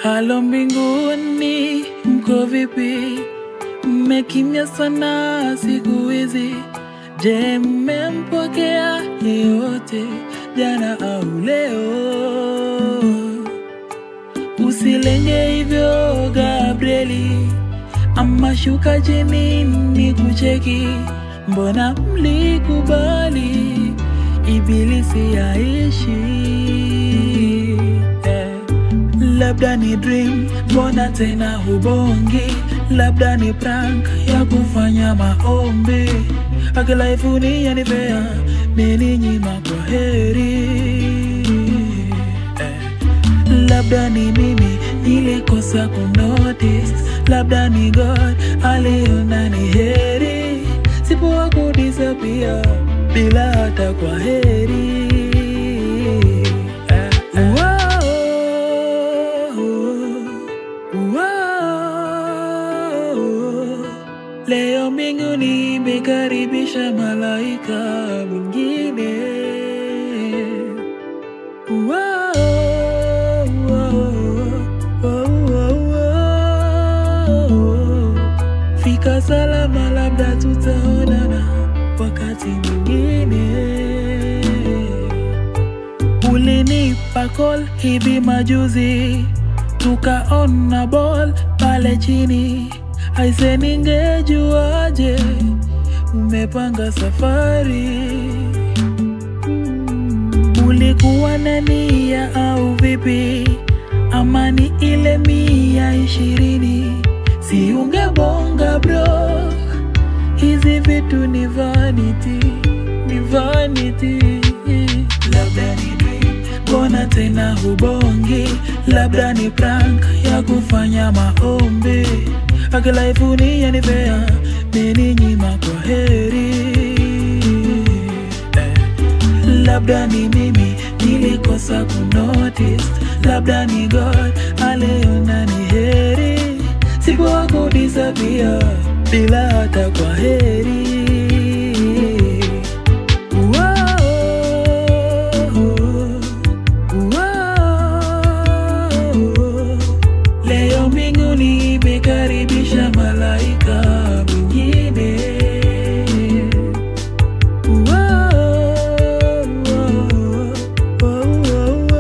Halo mbinguni, mko vipi? Mmekimya sana siku hizi. Je, mmempokea yeyote jana au leo? Usilenge hivyo Gabrieli, ama shuka chini ni kucheki. Mbona mlikubali ibilisi yaishi? Eh, Labda ni dream, mbona tena hubongi? Labda ni prank ya kufanya maombi. Akilaifuni yanipea meninyima kwa heri eh. Labda ni mimi nilikosa kunotice, labda ni God aliona ni heri, sipoa kudisapia bila hata kwa heri eh. Wow, wow. Leo mbinguni imekaribisha malaika mwingine Wow, wow, wow, wow, wow. Fika salama, labda tutaonana wakati mwingine. Ulinipa call hivi majuzi, tukaona ball pale chini. Aise, ningejuaje umepanga safari Ulikuwa na nia au vipi? Ama ni ile mia ishirini? Si ungebonga bro, hizi vitu ni vanity, ni vanity. Labda ni dream, mbona tena hubongi? Labda ni prank ya kufanya maombi. Akilaifuni yanipea meninyima kwa heri eh. Labda ni mimi nilikosa kunotice, labda ni God aliona ni heri, sikuwa kudisapia bila hata kwa heri